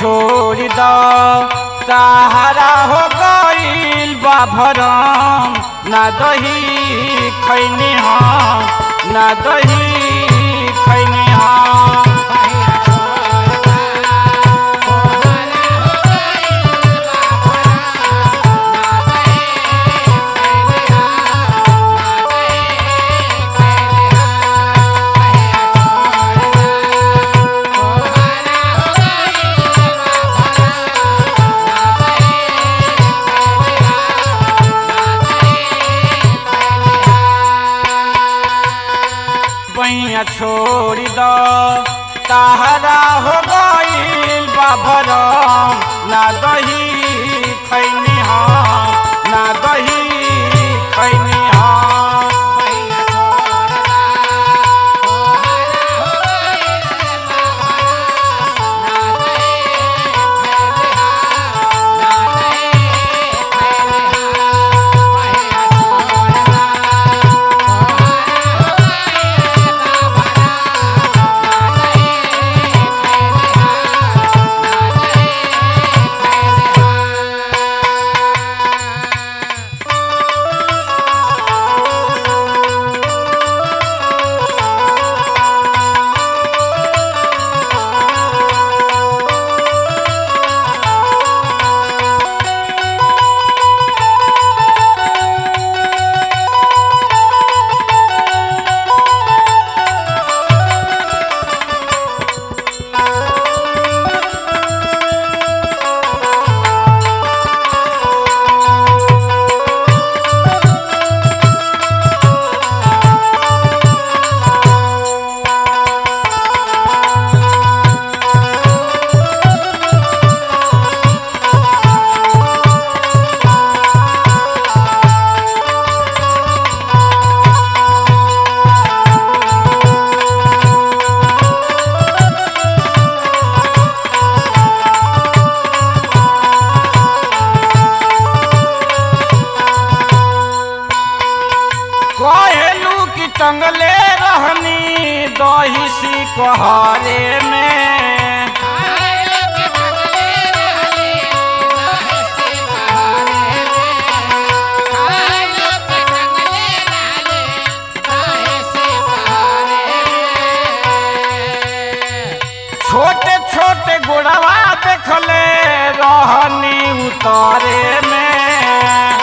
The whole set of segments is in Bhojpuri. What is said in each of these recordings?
छोड़ द सहारा हो गईल बा भरम ना दही खैनी हम ना दही खैनी हम पैया छोड़ द सहारा हो गईल बा भरम ना दही खैनी हम ना दही खैनी हम कहेलू कि टंगले रहनी दही सी कहरे में छोटे छोटे गोड़वा देखले रहनी उतारे में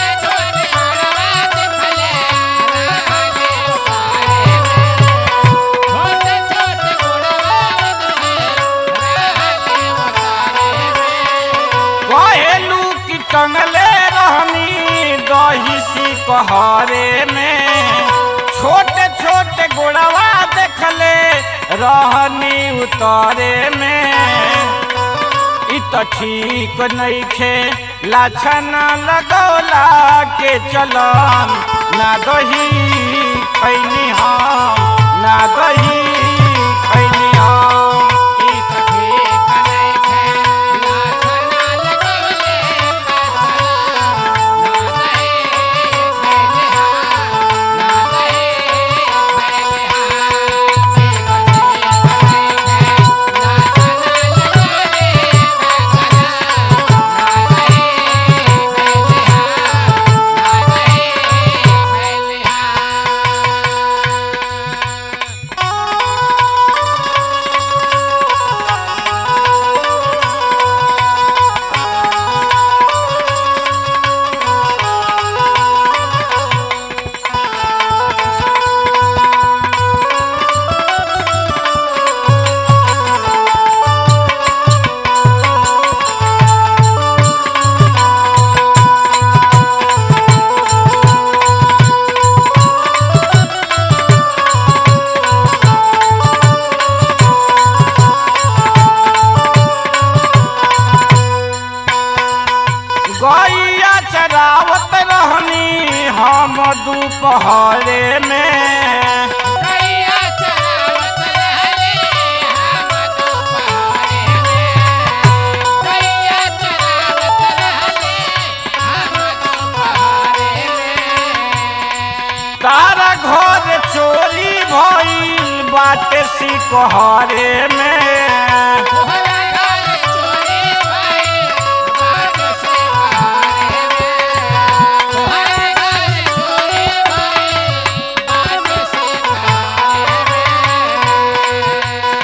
कहेलू कि टंगले रहनी दही सी कहरे में छोटे छोटे गोड़वा देखले रहनी उतारे में इ त ठीक नइखे लाछन लगौला के चलन ना दही खैनी हम ना दही खैनी हम गैया चरावत रहनी हम दोपहरे में तारा घर चोरी भइल बाटे सिकहरे में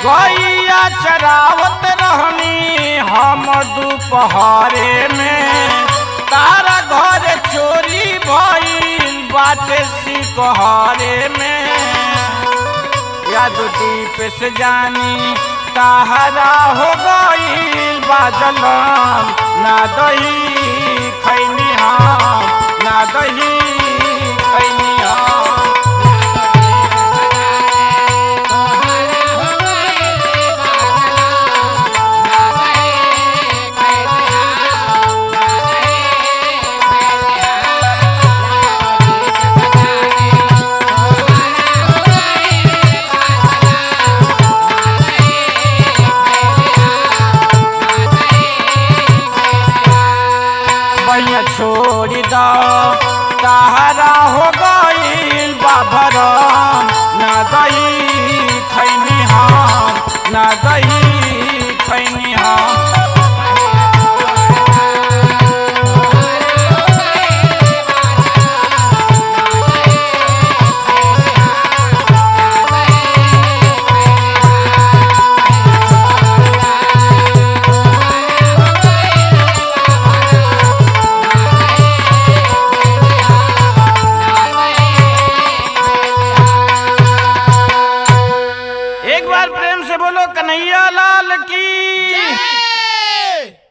गैया चरावत रहनी हम दोपहरे में तारा घर चोरी भइल बाटे सिकहरे में याद दीप से जानी ताहरा हो गईल बाजल ना दही खैनी हम ना दही खैनी हम बैया छोड़ी दो ताहरा हो गईल बाबर ना दही